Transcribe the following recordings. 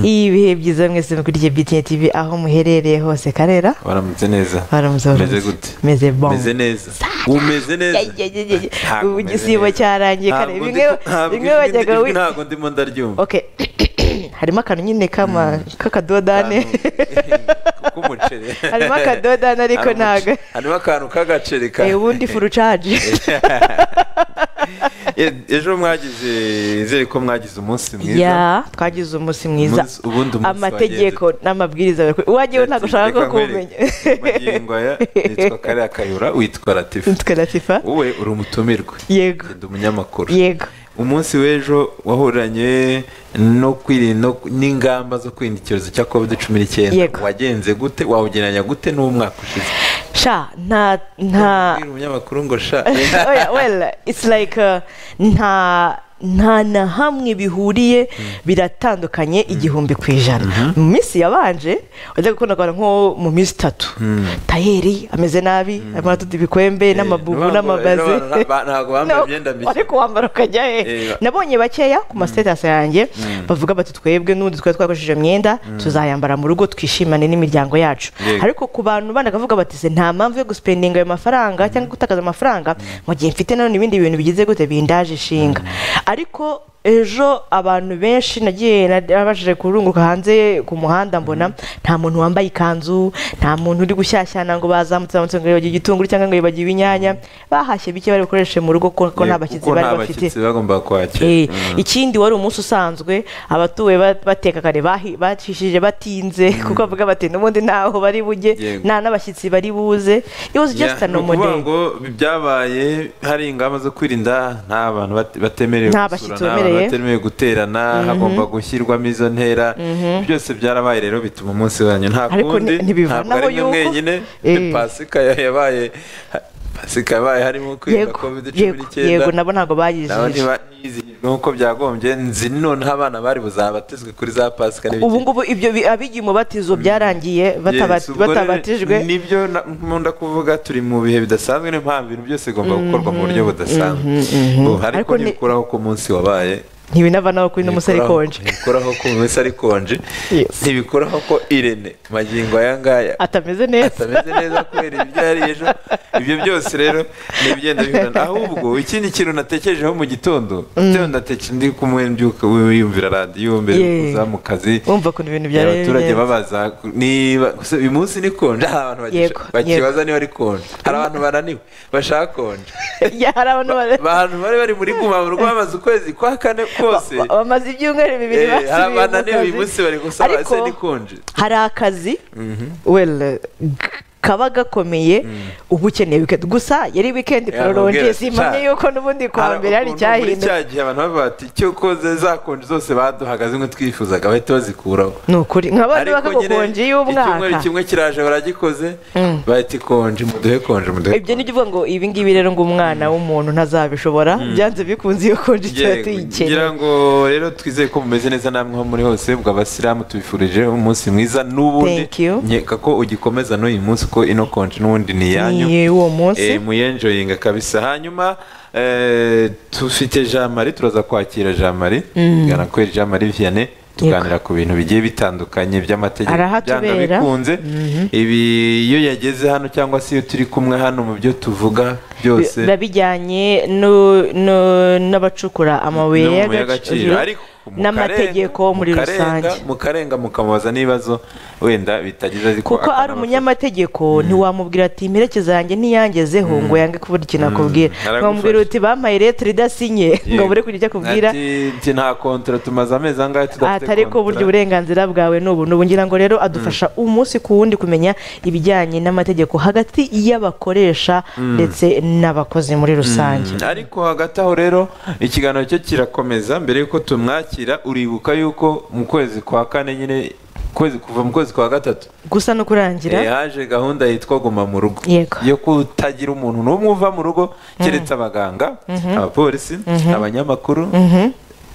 ibihe byiza mwese mukurikiye btn tv aho muherereye hose karera baramutse neza baramutse meze gute meze bon meze neza umeze neza Ntabwo ubu meze igisibo neza. cyarangiye kare Ntabwo bimwe ndi- ntabwo bimwe ijwi- wajyaga ijwi wi ntabwo ndimo ndaryumva ok harimo akantu nyine kama k'akadodane Akantu k'umuceri harimo akadodane ariko Harimo ntago umuce- harimo akantu k'agaceri ka Eh, ubundi furucaje E- ejo mwagize nizere ko mwagize umunsi mwiza ya twagize umunsi mwiza Umunsi- ubundi umunsi amategeko n'amabwiriza uwagiyeho ntabwo ushaka ko kumenya magingo aya nitwa kariya kayura witwa latifu tukadatifa wowe uri umutumirwa yego Ndi umunyamakuru yego umunsi w'ejo wahuranye no kwirinda no- n'ingamba zo kwirinda icyorezo cya covid cumi n'icyenda Yego. wagenze gute wawugereranya gute n'umwaka ushize sha nta nta Ubwira umunyamakuru ngo sha oya well it's like uh, nta nta na hamwe bihuriye biratandukanye igihumbi ku ijana mu minsi yabanje wajyaga kubona nko mu minsi itatu tayeri ameze nabi arimo aratuta ibikwembe n'amabubu nubwo- n'amabaze nubwo ba- ntabwo bambaye No, imyenda mishya. ariko wambara ukajya he Eh, nabonye bakeya ku masitasi yanjye bavuga bati twebwe n'ubundi twari twakoresheje imyenda tuzayambara mu rugo twishimane n'imiryango yacu Yego. ariko ku bantu bandi bakavuga bati se nta mpamvu yo gusipendinga ayo mafaranga cyangwa gutakaza amafaranga mu gihe mfite nanone ibindi bintu bigize gute bindaje ishinga ariko ejo abantu benshi nagiye nabashije kurunguruka hanze ku muhanda mbona nta muntu wambaye ikanzu nta muntu uri gushyashyana ngo bazamutse bazamutse ngo yibagiwe igitunguru cyangwa ngo yibagiwe inyanya bahashye bike bari bukoreshe mu rugo ko ko nta bashyitsi Kuko bari nta bafite bashyitsi bagombaga kwakira Eh, ikindi wari umunsi usanzwe abatuwe ba- bateka kare bahi- bacishije batinze kuko bavuga bati n'ubundi ntaho bari bujye Yego. nta n'abashyitsi bari buze it was Ya, just a ni ukuvuga normal day ngo byabaye hari ingamba zo kwirinda nta bantu bat- batemerewe Nta gusura, bashyitsi nta bantu bemerewe. batemerewe guterana hagomba gushyirwamo izo ntera byose byarabaye rero bituma umunsi wanyu nta Ariko kundi ni- ntibivanaho ntabwo ari mwe yuko- mwenyine Eh. ni pasika ya- yabaye ha- pasika yabaye harimo kwirinda yego covid cumi yego n'icyenda yego nabo ntabwo naho bayijije ntibizihijwe nk'uko byagombye nzi noneho abana bari buzabatizwe kuri za pasika ubu ngubu ibyo bi- abigiye umubatizo byarangiye bataba- Yes, ubwo rero batabatijwe nibyo na- nkunda kuvuga turi mu bihe bidasanzwe niyo mpamvu ibintu byose bigomba gukorwa mu buryo budasanzwe Ubu ariko Ariko ni- ntibikuraho ko umunsi wabaye ntibinavanaho kuri uno musore ntibikuraho- konje ntibikuraho ko umunsi ari konje Yes. ntibikuraho ko irene magingo aya ngaya atameze neza atameze neza kubera ibyo yari ejo ibyo byose rero ni ibigenda bihurana ahubwo ikindi kintu natekerejeho mu gitondo bitewe natekereje ndi kumwe mbyuka wiyumvira radiyo mbere yo Yeah. kuza mu kazi wumva ukuntu ibintu byari abaturage bimeze. babaza ku- niba gusa uyu munsi ni konje hari abantu bagisha- Yego, bakibaza niba ari konje hari abantu bananiwe bashaka konje Ya, hari abantu ba- abantu bari bari muri guma mu rugo bamaze ukwezi kwa kane kose ba- bamaze ibyumweru bibiri Eh, hari basubiye mu abananiwe uyu kazi. munsi bari gusaba Ariko- ese ni konje hari akazi well g- kaba gakomeye uba ukeneye weekend gusa yari weekend Ya, prolonge mubwira, simanye cya- yuko n'ubundi kuwa mbere hari ukuntu muri icyahindutse cya gihe abantu bavuga bati icyo koze za konje zose baduhaga zimwe twifuzaga bahita bazikuraho ni ukuri nka bandi nyine bakagukonje icyumweru y'umwaka kimwe kiraje baragikoze bahita ikonje muduhe konje muduhe ibyo ni byo uvuga ngo ibi ngibi rero ngo umwana w'umuntu ntazabishobora byanze bikunze iyo konje tuba Yego, tuyikeneye ngira ngo rero twizeye ko mumeze neza namwe aho muri hose bwa abasilamu tubifurije umunsi mwiza n'ubundi Thank you. nkeka ko ugikomeza n'uyu munsi ko ino konje n'ubundi ni iyanyu ni uwo munsi Eh, muyenjoyinga kabisa hanyuma eh, tufite jean marie turaza kwakira jean marie tugana kuri jean marie vianney tuganira ku bintu bigiye bitandukanye by'amategeko Arahatubera. byanga bikunze ibi iyo yageze hano cyangwa se iyo turi kumwe hano mu byo tuvuga byose biba bijyanye nu- nu- n'abacukura amabuye no mu mabuye y'agaciro ariko mu n'amategeko Karenga- muri mu Karenga- rusange mu karenga mukamubaza n'ibibazo wenda bitageze ariko kuko ari akanabafasha. umunyamategeko ntiwamubwira ati imperekeza yanjye ntiyangezeho ngo yange kuvuga ikintu akubwira aragufasha. nkamubwira uti bampaye letire idasinye ngo bure kugira icyo akubwira Ati, ati nta kontara tumaze amezi angahe tudafite atari ko burya kontra." uburenganzira bwawe ni ubu ni ubu ngira ngo rero adufasha umunsi ku wundi kumenya ibijyanye n'amategeko hagati y'abakoresha ndetse n'abakozi muri rusange ariko hagati aho rero ikiganiro cyo kirakomeza mbere y'uko tumwakira uribuka yuko mu kwezi kwa kane nyine kwezi kuva mu kwezi kwa gatatu gusa no kurangira Eh, haje gahunda yitwa guma mu rugo Yego. yo kutagira umuntu n'umwe uva mu rugo keretse abaganga abapolisi abanyamakuru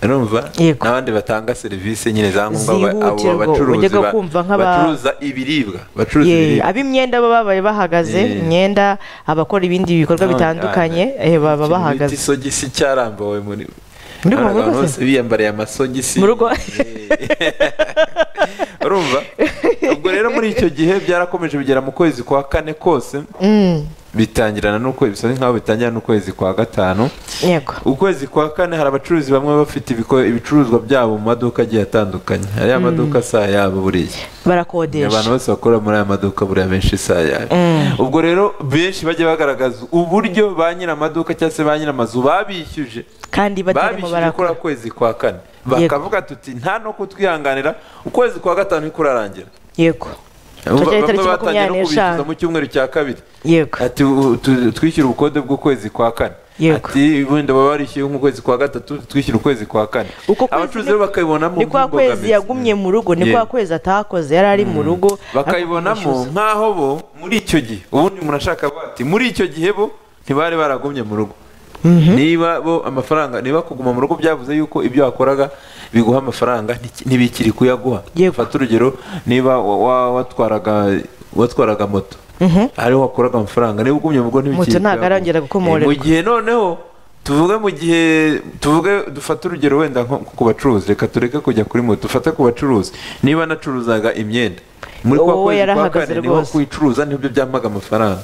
urumva Yego. n'abandi batanga serivisi nyine za ngombwa ba- abo Zihutirwa, bacuruzi wajyaga ba- kumva nk'aba- bacuruza ibiribwa bacuruza Yeah, ibiribwa ab'imyenda baba babaye bahagaze Yeah. imyenda abakora ibindi bikorwa Oh, bitandukanye yeah. eh, baba Ikintu bita bahagaze isogisi cyarambuwe muri Muri Hari Congo abantu rwose? bose biyambariye amasogisi Mu rugo? urumva ubwo rero muri icyo gihe byarakomeje bigera mu kwezi kwa kane kose bitangirana n'ukwezi bisa nk'aho bitangira n'ukwezi kwa gatanu yego ukwezi kwa kane hari abacuruzi bamwe baba bafite ibiko- ibicuruzwa byabo mu maduka agiye atandukanye hari amaduka saa yabo buriya abantu barakodesha bose bakora muri aya maduka buriya benshi saa yabo ubwo rero benshi bajya bagaragaza uburyo ba nyir'amaduka cyangwa se ba nyir'amazu babishyuje kandi batarimo babishyuje kuri barakora ako kwezi kwa kane bakavuga tuti nta no kutwihanganira ukwezi kwa gatanu niko urarangira yego Bamwe tujya itariki batangiye no makumyabiri kubishyuza n'eshanu mu cyumweru cya kabiri yego ati "U- tu- twishyure ubukode bw'ukwezi kwa kane Yego. ati wenda baba barishyuye nk'ukwezi kwa gatatu twishyure ukwezi kwa kane uko kwezi abacuruzi rero ni- bakabibonamo ni kwa kwezi nk'imbogamizi. yagumye mu rugo ni Yego. kwa kwezi atakoze yari ari mu rugo bakayibonamo ariko nk'aho bo muri icyo gihe ubundi umuntu ashaka kuvuga ati muri icyo gihe bo ntibari baragumye mu rugo niba bo amafaranga niba kuguma mu rugo byavuze yuko ibyo wakoraga biguha amafaranga ntiki- ntibikiri kuyaguha Yego. fata urugero niba wa- wa- watwaraga watwaraga moto ariho wakuraga amafaranga niba ugumye mu rugo ntibikiri Moto ntago kuyaguha. arongera gukomorerwa. Eh, mu gihe noneho tuvuge mu gihe tuvuge dufate urugero wenda nko ku bacuruzi reka tureke kujya kuri moto dufate ku bacuruzi niba nacuruzaga imyenda muri kwa Wowe kwezi kwa yarahagaze kane niho rwose. kuyicuruza nibyo byampaga amafaranga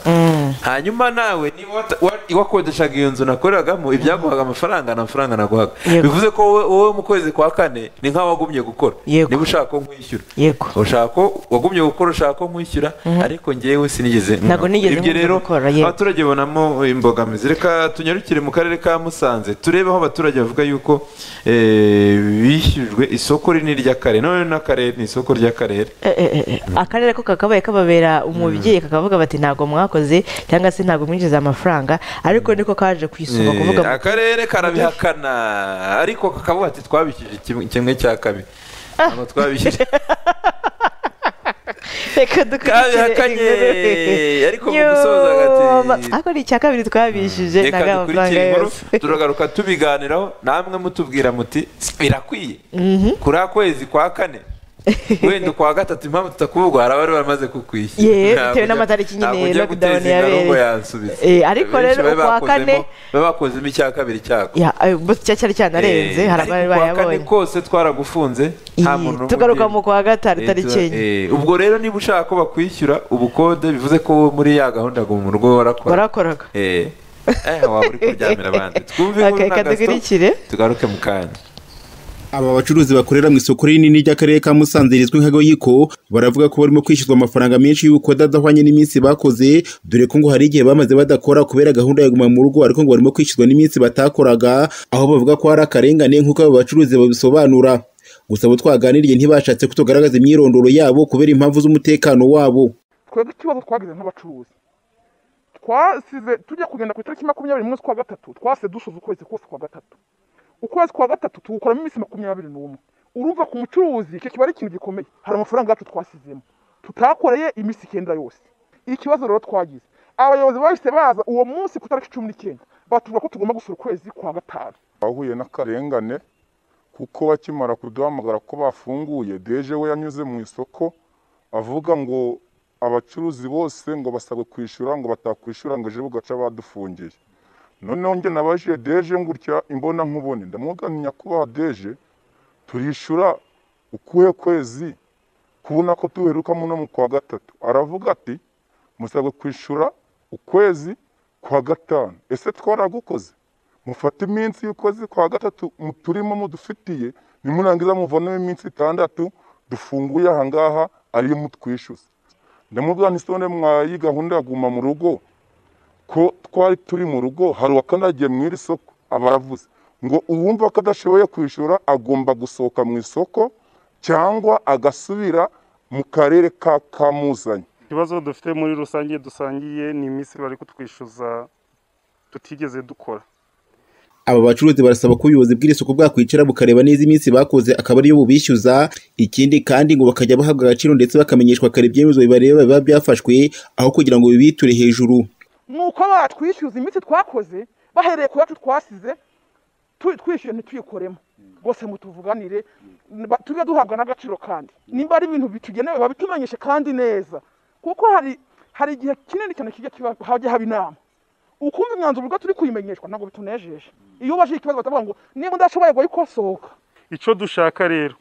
hanyuma nawe niba wata- wa- wakodeshaga iyo nzu nakoreragamo ibyaguhaga amafaranga nta mafaranga naguhaga Yego. bivuze ko wowe- wowe mu kwezi kwa kane ni nk'aho wagumye gukora Yego. niba ushaka ko nkwishyura Yego. ushaka ko- wagumye gukora ushaka ko nkwishyura ariko njyewe sinigeze Ntabwo nigeze ibyo nkomeza rero gukora, yego. abaturage babonamo imbogamizi reka tunyarukire mu karere ka musanze turebe aho abaturage bavuga yuko eh, bishyujwe isoko rinini ry'akarere none n'akarere ni isoko ry'akarere Eh, eh, eh, akarere ko kakabaye kababera umubyeyi kakavuga bati ntabwo mwakoze cyangwa se ntabwo mwinjiza amafaranga ariko niko kaje ku isonga kuvuga Eh, ngo akarere karabihakana ariko kakavuga ati twabishyuje kim- kimwe cya kabiri ntabwo twabishyuje reka dukurikire kabihakanye inkuru." ariko mu gusoza Yo, agati ariko ni icya kabiri twabishyuje reka ntabwo amafaranga dukurikire inkuru yose turagaruka tubiganiraho namwe mutubwira muti birakwiye kuri akwezi kwa kane wenda ukwa gatatu impamvu tutakuvugwa hari abari baramaze kukwishyura Yewe, bitewe Ntabwo ujya- n'amatariki nyine ntabwo ujya lockdown guteza ingaro ngo yabereye. yansubize Eh, ariko Benshi rero bari ukwa kane- bakozemo- bari bakozemo icya kabiri cyako Ya, ayo, bo cya cyari cyanarenze Eh, hari ariko abari ku wa kane bayabonye kose twaragufunze nta muntu Iyi, n'umwe tugaruka ugiye. mu kwa gatanu Eh, tariki tuba- enye eh, ubwo rero niba ushaka ko bakwishyura ubukode bivuze ko wowe muri ya gahunda ngo mu rugo warakora warakoraga Eh, eh, waba uri kuryamira abandi twumve Okay, inkuru na reka Gaston, dukurikire. tugaruke mu kanya Aba bacuruzi bakorera mu isoko rinini ry'akarere ka Musanze rizwi nka Goyiko baravuga ko barimo kwishyuzwa amafaranga menshi y'ubukode adahwanye n'iminsi bakoze dore ko ngo hari igihe bamaze badakora kubera gahunda ya guma mu rugo ariko ngo barimo kwishyuzwa n'iminsi batakoraga aho bavuga ko hari akarengane nk'uko aba bacuruzi babisobanura gusa abo twaganiriye ntibashatse ko tugaragaza imyirondoro yabo kubera impamvu z'umutekano wabo twebwe ikibazo twagize nk'abacuruzi twasize tujya kugenda ku itariki makumyabiri n'umwe z'ukwa gatatu twasize dusoza ukwezi kose kwa gatatu ukwezi kwa gatatu tuwukoramo iminsi makumyabiri n'umwe urumva ku mucuruzi icyo kiba ari ikintu gikomeye hari amafaranga yacu twasizemo tutakoreye iminsi icyenda yose ikibazo rero twagize abayobozi bahise baza uwo munsi ku itariki cumi n'icyenda batubwira ko tugomba gusura ukwezi kwa gatanu bahuye n'akarengane kuko bakimara kuduhamagara ko bafunguye deje we yanyuze mu isoko avuga ngo abacuruzi bose ngo basabwe kwishyura ngo batakwishyura ngo ejo bugaca badufungiye noneho njye nabaje deje ngutya imbona nkubone ndamwuga nti nyakubahwa deje turishyura ukuhe kwezi kubona ko tuherukamo no mu kwa gatatu aravuga ati musabwe kwishyura ukwezi kwa gatanu ese twaragukoze mufate iminsi y'ukwezi kwa gatatu mu- turimo mudufitiye nimurangiza muvonemo iminsi itandatu dufunguye aha ngaha ariyo mutwishyuza ndamubwira nti sone mwayi gahunda ya guma mu rugo ko twari turi mu rugo hari uwakandagiye mu iri soko abaravuze ngo uwumva ko adashoboye kwishyura agomba gusohoka mu isoko cyangwa agasubira mu karere ka kamuzanye ikibazo dufite muri rusange dusangiye ni iminsi bari kutwishyuza tutigeze dukora aba bacuruzi barasaba ko ubuyobozi bw'isoko bwakwicara bukareba neza iminsi bakoze akaba ariyo bubishyuza ikindi kandi ngo bakajya bahabwa agaciro ndetse bakamenyeshwa kare ibyemezo bibareba biba byafashwe aho kugira ngo bibiture hejuru ni uko batwishyuza imitsi twakoze bahereye ku yacu twasize tu- twishyuye ntituyikoremo rwose mutuvuganire ba- tujye duhabwa n'agaciro kandi nimba ari ibintu bitugenewe babitumenyeshe kandi neza kuko hari hari igihe kinini cyane kijya kiba hajya haba inama ukundi mwanzuro ubwo turi kuyimenyeshwa ntabwo bitunejeje iyo ubajije ikibazo batavuga ngo niba udashoboye ngo yikosohoka icyo dushaka rero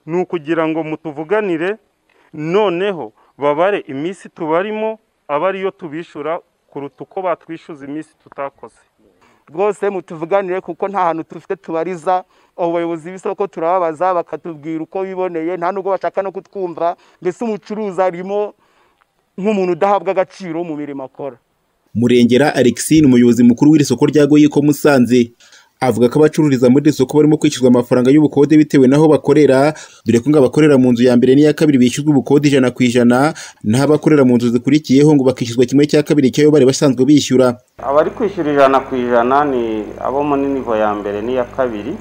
ni ukugira ngo mutuvuganire noneho babare iminsi tubarimo aba ariyo tubishyura kuruta uko batwishyuza iminsi tutakoze rwose mutuvuganire kuko nta hantu dufite tubariza abayobozi b'isoko turababaza bakatubwira uko biboneye nta nubwo bashaka no kutwumva mbese umucuruzi arimo nk'umuntu udahabwa agaciro mu mirimo akora murengera alexi ni umuyobozi mukuru w'iri soko rya goyiko musanze avuga ko abacururiza muri iri soko barimo kwishyurwa amafaranga y'ubukode bitewe n'aho bakorera dore ko ngo abakorera mu nzu ya mbere n'iya kabiri bishyurwa ubukode ijana ku ijana naho abakorera mu nzu zikurikiyeho ngo bakishyurwa kimwe cya kabiri cy'ayo bari basanzwe bishyura abari kwishyura ijana ku ijana ni abo mu nivo ya mbere n'iya kabiri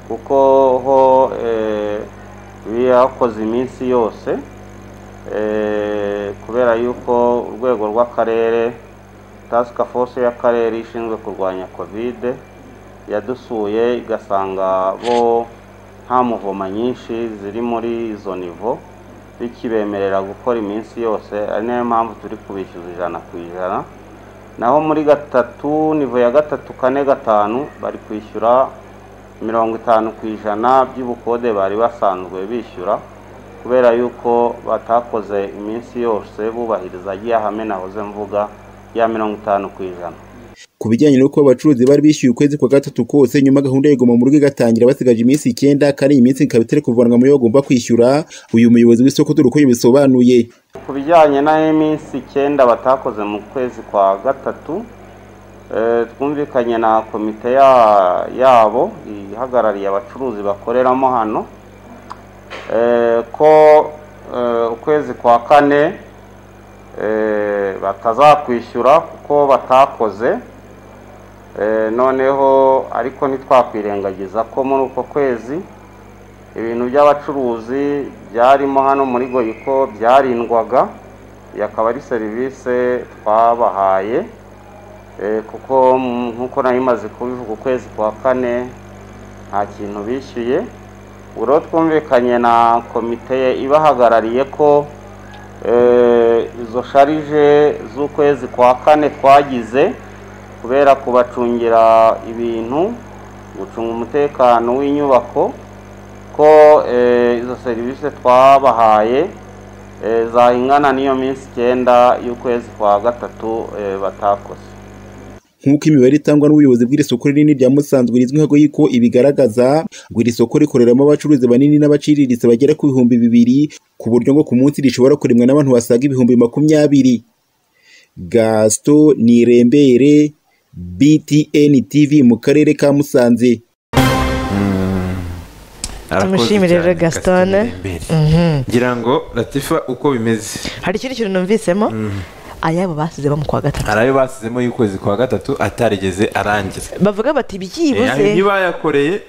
kuko ho eh, biyakoze iminsi yose eh, kubera yuko urwego rw'akarere task force y'akarere ishinzwe kurwanya kovide yadusuye igasanga bo nta muvoma nyinshi ziri muri izo nivo bikibemerera gukora iminsi yose ari nayo mpamvu turi kubishyuza ijana ku ijana naho muri gatatu nivo ya gatatu kane gatanu bari kwishyura mirongo itanu ku ijana by'ubukode bari basanzwe bishyura kubera yuko batakoze iminsi yose bubahiriza agiye ahame nahoze mvuga ya mirongo itanu ku ijana ku bijyanye n'uko abacuruzi bari bishyuye ukwezi kwa gatatu kose nyuma gahunda y'igoma mu rugo igatangira basigaje iminsi icyenda kandi iyi minsi ikaba itari kuvanwa mu yo bagomba kwishyura uyu muyobozi w'isoko dore uko yabisobanuye ku bijyanye n'iminsi icyenda batakoze mu kwezi kwa gatatu eh, twumvikanye na komite ya- yabo ihagarariye abacuruzi bakoreramo hano eh, ko eh, ukwezi kwa kane eh, batazakwishyura kuko batakoze Eh, noneho ariko ntitwakwirengagiza ko muri uko kwezi ibintu by'abacuruzi byarimo hano muri goyiko byarindwaga iyi akaba ari serivisi twabahaye Eh, kuko m- nk'uko nari maze kubivuga ukwezi kwa kane nta kintu bishyuye ubwo twumvikanye na komite ibahagarariye ko eh, izo sharije z'ukwezi kwa kane twagize kubera kubacungira ibintu gucunga umutekano w'inyubako ko eh, izo serivisi twabahaye eh, zahingana n'iyo minsi icyenda y'ukwezi kwa gatatu eh, batakoze nk'uko imibare itangwa n'ubuyobozi bw'iri soko rinini rya musanzwe rizwi nka goyiko ibigaragaza ngo iri soko rikoreramo abacuruzi banini n'abaciriritse bagera ku bihumbi bibiri ku buryo ngo ku munsi rishobora kuremwa n'abantu basaga ibihumbi makumyabiri gasito nirembere btn tv mu karere ka musanze Tumushimire rero Gaston. ngira ngo latifa uko bimeze hari ikindi kintu numvisemo ayabo basize bo mu kwa gatatu hari ayo basizemo y'ukwezi kwa gatatu atarigeze arangira bavuga bati ayo byibuze ntibayakoreye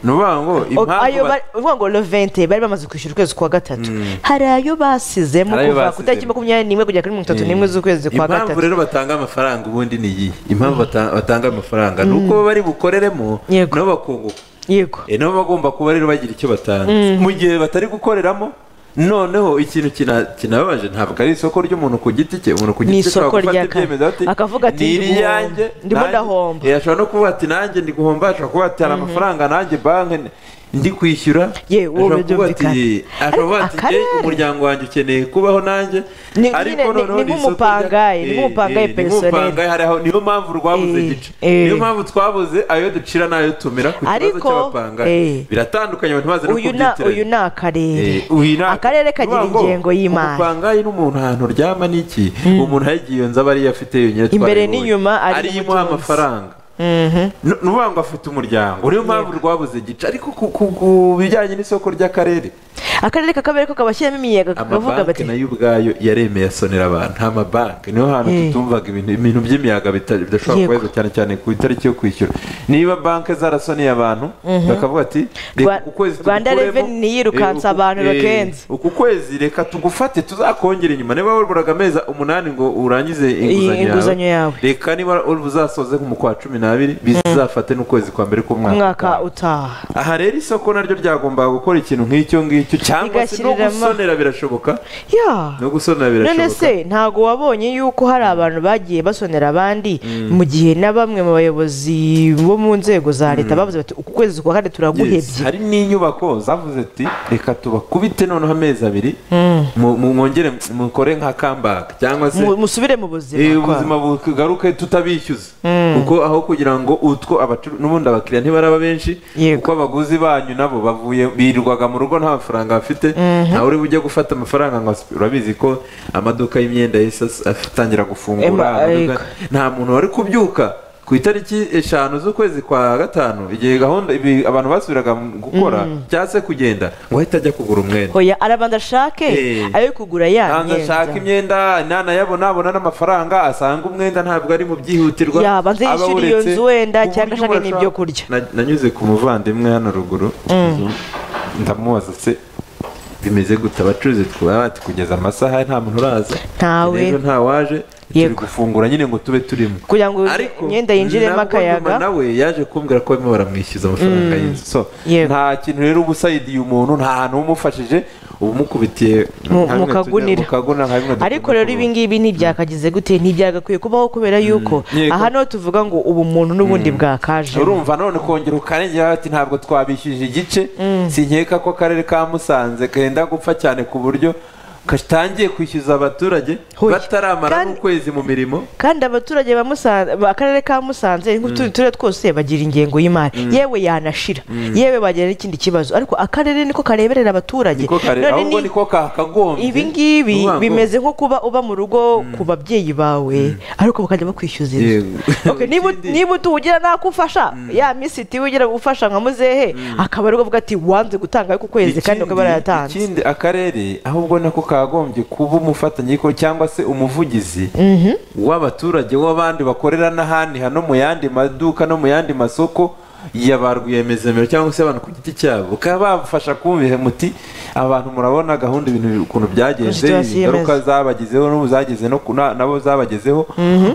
ni ukuvuga ngo o- impamvu ayo ba- bari- uvuga ngo levente bari bamaze kwishyura ukwezi kwa gatatu hari ayo basizemo Hari ayo kuva ku basizemo. itariki makumyabiri n'imwe kugera kuri mirongo itatu n'imwe z'ukwezi kwa impamvu gatatu rero batanga amafaranga ubundi ni iyi impamvu bata- batanga amafaranga ni uko bari bukoreremo Yego. nabo bakunguka yego E, nabo bagomba kuba rero bagira icyo batanga mu gihe batari gukoreramo noneho ikintu kina- kinababaje ntabwo ari isoko ry'umuntu ku giti cye umuntu ku Ni giti cye isoko ashobora gufata rya ka- ibyemezo ati akavuga ati, "Ni ndiguhomba, iriyanjye, ndimo nanjye." ndahomba. E, ashobora no kuvuga ati nanjye ndi guhomba ashobora kuvuga ati hari amafaranga nanjye banki n- ndi kwishyura Ye, uwo ashobora kuvuga ati byumvikana. ashobora Ariko kuvuga ati "Ye, akarere." umuryango wanjye ukeneye kubaho nanjye Ni- nyine, ni- ni ni isoko rya- nk'umupangayi, ni Eh, nk'umupangayi eh, ni nk'umupangayi, hari aho- niyo mpamvu rwabuze Eh, igice eh. niyo mpamvu twabuze ayo ducira n'ayo tumira ku kibazo Ariko, cy'abapanga eh. biratandukanye abantu bazi no uyu na uyu kubyitiranya ni akarere Eh, uyu na- akarere kagira Ni ukuvuga ngo ingengo y'imari umupangayi n'umuntu ahantu uryama n'iki umuntu ayigiye iyo nzu aba ariyo afite yonyine Imbere twarebonye. n'inyuma ari ari imuha umutunzi. amafaranga Mhm. Nu- ni ukuvuga ngo afite umuryango niyo mpamvu rwabuze igice ariko ku- ku ku bijyanye n'isoko ry'akarere akarere kakabere ko kabashyiramo imiyaga kakavuga amabanki bati nayo ubwayo yaremeye asonera abantu nta mabanki niho hantu Eh. tutumvaga ibintu ibintu by'imiyaga bita- bidashobora Yego. kubahezwa cyane cyane ku itariki yo kwishyura niba banki zarasoneye abantu bakavuga ati Rwa- "Reka uku kwezi Rwanda tugukuremo, Revenue niyirukanse eh, uku- abantu eh, bakenze." uku kwezi reka tugufate tuzakongera inyuma niba waburaga amezi umunani ngo urangize inguzanyo yawe. reka niba uzasoze nko mu kwa cumi n'abiri bizafate n'ukwezi kwa mbere k'umwaka umwaka utaha aha rero isoko naryo ryagombaga gukora ikintu nk'icyo ngicyo cyangwa se no Bigashyirira ama- gusonera birashoboka ya no gusonera none birashoboka se ntabwo wabonye yuko hari abantu bagiye basonera abandi mu gihe na bamwe mu bayobozi bo mu nzego za leta bavuze bati uku kwezi kwa kane Yes. turaguhebye hari n'inyubako zavuze ati reka tubakubite noneho amezi abiri mu- mu- mwongere mukore nka comeback cyangwa se Mu- musubire mu Eh, buzima kwa- ubuzima bugaruke tutabishyuza kuko aho kugira ngo utwo abacu- n'ubundi abakiriya ntibaraba benshi Yego. kuko abaguzi banyu nabo bavuye birirwaga mu rugo nta mafaranga bafite ntawe uri bujye gufata amafaranga ngo aspe- urabizi ko amaduka y'imyenda yahise as- atangira gufungura Ema- amaduka- nta muntu wari kubyuka ku itariki eshanu z'ukwezi kwa gatanu igihe gahunda ibi abantu basubiraga mu gukora cyangwa se kugenda ngo ahita ajya kugura umwenda hoya arabanza ashake Eh. ayo kugura ya Ntabwo ashaka myenda imyenda nanayabona abona n'amafaranga asanga umwenda ntabwo ari mu byihutirwa Yaba nze aba yishyure iyo awuretse. nzu wenda Ku buryo cyangwa ashake urashaka- n'ibyo kurya. Na- nanyuze ku muvandimwe hano ruguru ndamubaza se bimeze gute abacuruzi twaba batukugeza amasaha nta muntu uraza Ntawe. rero ntawaje turi Yego. gufungura nyine ngo tube turimo kugira ngo ariko imyenda yinjiremo nabwo nyuma akayaga nawe yaje kumbwira ko barimo baramwishyuza amafaranga y'inzu so Yego. nta kintu rero uba usayidiye umuntu nta hantu uba umufashije uba umukubitiye Mu- nka bimwe tujya- mukagunira. mu kagunira, nka bimwe ariko dukunda rero kuvuga. ibi ngibi ntibyakagize gute ntibyagakwiye kubaho kubera yuko yego. aha niho tuvuga ngo ubu muntu n'ubundi bwakaje urumva none kongera ukarengera ati ntabwo twabishyuje igice sinkeka ko akarere ka musanze kenda gupfa cyane ku buryo katangiye kwishyuza abaturage Huye. bataramara Kandi- n'ukwezi mu mirimo kandi abaturage ba Musanze akarere ka Musanze nk'utundi turere twose bagira ingengo y'imari yewe yanashira yewe bagira n'ikindi kibazo ariko akarere niko kareberera abaturage niko kare None ahubwo ni- niko kakagombye ibi ngibi Ni ukuvuga ngo- bimeze nko kuba uba mu rugo ku babyeyi bawe ariko bakajya bakwishyuza inzu Yego. Okay, niba Ikindi- niba utuwugira ntako ufasha ya minsi tiwe ugira ufasha nka muzehe akaba ariko avuga ati wanze gutanga ariko ukwezi kandi bakaba barayatanze ikindi akarere ahubwo nako kagombye kuba umufatanyabikorwa cyangwa se umuvugizi w'abaturage w'abandi bakorera n'ahandi hano mu yandi maduka no mu yandi masoko ya ba rwiyemezamirimo cyangwa se abantu ku giti cyabo bakaba babafasha kumvira muti abantu murabona gahunda ibintu ukuntu byagenze Situation ingaruka yemeza. zabagezeho n'ubu zageze no ku- na- nabo zabagezeho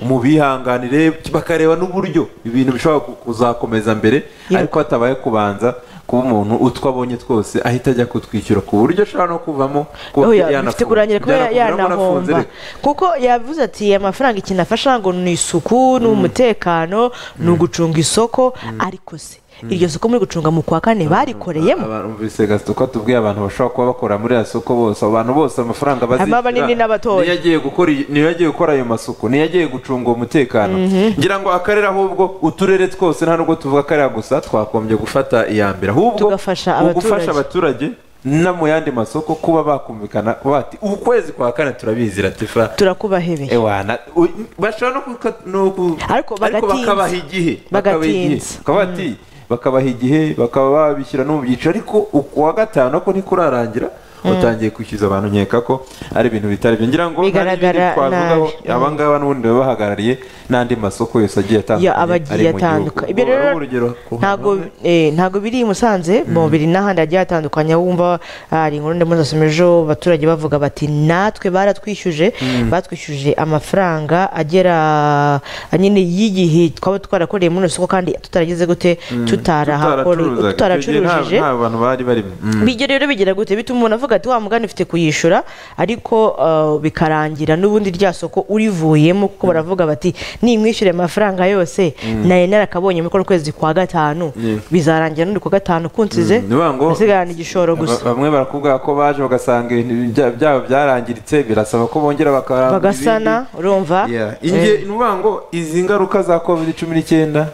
mu bihanganire bakareba n'uburyo ibintu bishobora ku- kuzakomeza mbere Yego. ariko hatabaye kubanza kuba umuntu utwo abonye twose ahita ajya kutwishyura ku buryo ashobora no kuvamo kuba Oya, yanafunze. bifite kurangira kuba Byanakuviramo unafunze yanahomba reka. kuko yavuze ati amafaranga ikintu afasha ngo ni isuku ni umutekano ni ugucunga isoko ariko se iryo soko muri gucunga mu kwa kane barikoreyemo Abantu bumvise gasito ko tubwiye abantu bashobora kuba bakora muri aya soko bose abo bantu bose amafaranga bazishyura abanini n'abatoya. niyo agiye gukora iyi- niyo agiye gukora ayo masuku niyo agiye gucunga umutekano ngira ngo akarere ahubwo uturere twose nta nubwo tuvuga akarere gusa twakombye gufata iya mbere ahubwo Tugafasha mu gufasha abaturage. abaturage no mu yandi masoko kuba bakumvikana bati ukwezi kwa kane turabizi ratifa turakubahebeye ewana u- bashobora no kuka- no ku- Ariko bagatinza. bakabaha igihe bakabaha igihe. Bagatinza. Bakaba bati, bakabaha igihe bakaba babishyira no mu byiciro ariko ukuwa gatanu ko ntikurarangira utangiye kwishyuza abantu nkeka ko ari ibintu bitari byo ngira ngo hari ibindi Bigaragara twavugaho nabi. Mm. abangaba n'ubundi baba bahagarariye n'andi masoko yose agiye atandukanye ya abagiye atandukanye ibyo rero ntago eh, ntago biri i Musanze mu biri n'ahandi hagiye hatandukanye aho wumva hari inkuru ndimo ndasoma ejo abaturage bavuga bati natwe baratwishyuje batwishyuje amafaranga agera nyine y'igihe twaba twarakoreye muri soko kandi tutaragize gute tutarahakore tutaracurujije nta bantu bari barimo Mm. bijya rero bigira gute bituma umuntu avuga ati wa mugani ufite kuyishyura ariko uh, bikarangira n'ubundi rya soko urivuyemo kuko baravuga bati nimwishyure amafaranga yose nari narakabonye muri kuno kwezi kwa gatanu bizarangira n'uri kwa gatanu kunsize Mm, ni ukuvuga ngo- asigarana igishoro gusa Ba- bamwe barakubwira ko baje bagasanga ibintu bya- byabo byarangiritse birasaba ko bongera bakaramba bagasana urumva inge ni ukuvuga ngo izi ngaruka za covid cumi n'icyenda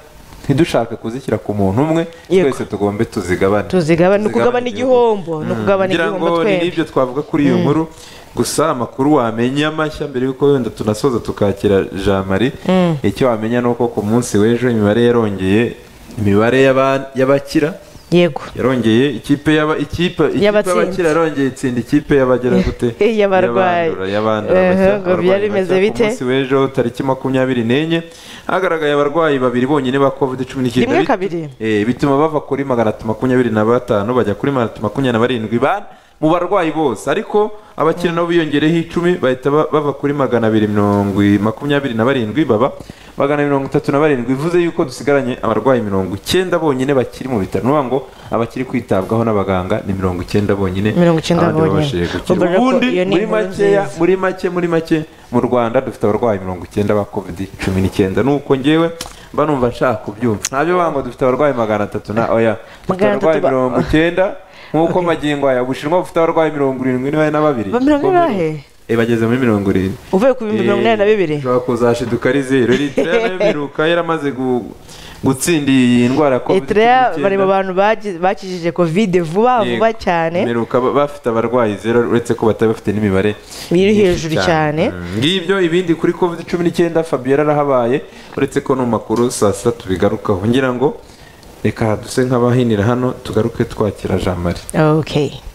ntidushake kuzishyira ku muntu umwe Yego. twese tugombe tuzigabane tuzigabane ni ukugabana igihombo ni ukugabana kugira igihombo ngo ni twembi n'ibyo twavuga kuri iyo nkuru gusa amakuru wamenya mashya mbere y'uko wenda tunasoza tukakira jean marie icyo wamenya ni uko ku munsi w'ejo imibare yarongeye imibare y'aba- y'abakira yego yarongeye ikipe y'aba ikipe ikipe Y'abatsinzi. y'abakira yarongeye itsinda ikipe y'abagera gute Y'abarwayi. Y'abandura, y'abandura bashya, Eh, ngo abarwayi byari bimeze bashya. bite? ku munsi w'ejo tariki makumyabiri n'enye hagaragaye abarwayi babiri bonyine ba covid cumi n'icyenda Rimwe Bit- kabiri. eh, bituma bava kuri magana atatu makumyabiri na batanu bajya kuri magana atatu makumyabiri na barindwi ba mu barwayi bose ariko abakiriya nabo biyongereyeho icumi bahita ba- bava kuri magana abiri mirongo i- makumyabiri na barindwi baba magana mirongo itatu na barindwi bivuze yuko dusigaranye abarwayi mirongo icyenda bonyine bakiri mu bitaro ni ukuvuga ngo abakiri kwitabwaho n'abaganga ni mirongo icyenda bonyine Mirongo icyenda abandi bonyine. babashije gukira Ubona ko ubundi iyo ni muri inkuru makeya nziza. muri make muri make mu rwanda dufite abarwayi mirongo icyenda ba covid cumi n'icyenda nuko ngewe mba numva nshaka kubyumva ntabyo bango dufite abarwayi magana atatu na oya dufite Magana atatu abarwayi ba- mirongo icyenda nk'uko magingo aya ubushinwa bufite abarwayi mirongo irindwi n'ibahe na babiri Ba mirongo Bo muri- ingahe? Eh, bageze muri mirongo irindwi uvuye ku bihumbi mirongo inani na bibiri ushobora kuzashiduka ari zeru eritrea nayo biruka yaramaze gu- gutsinda iyi ndwara ya covid eritrea bari mu bantu bagi- bakijije covid vuba vuba cyane meruka bafite abarwayi zero uretse ko batari bafite n'imibare biri myinshi hejuru cyane Mm, ngibyo ibindi kuri covid cumi n'icyenda fabiola arahabaye uretse ko no mu makuru saa sita tubigarukaho ngira ngo reka duse nk'abahinira hano tugaruke twakira jean marie okay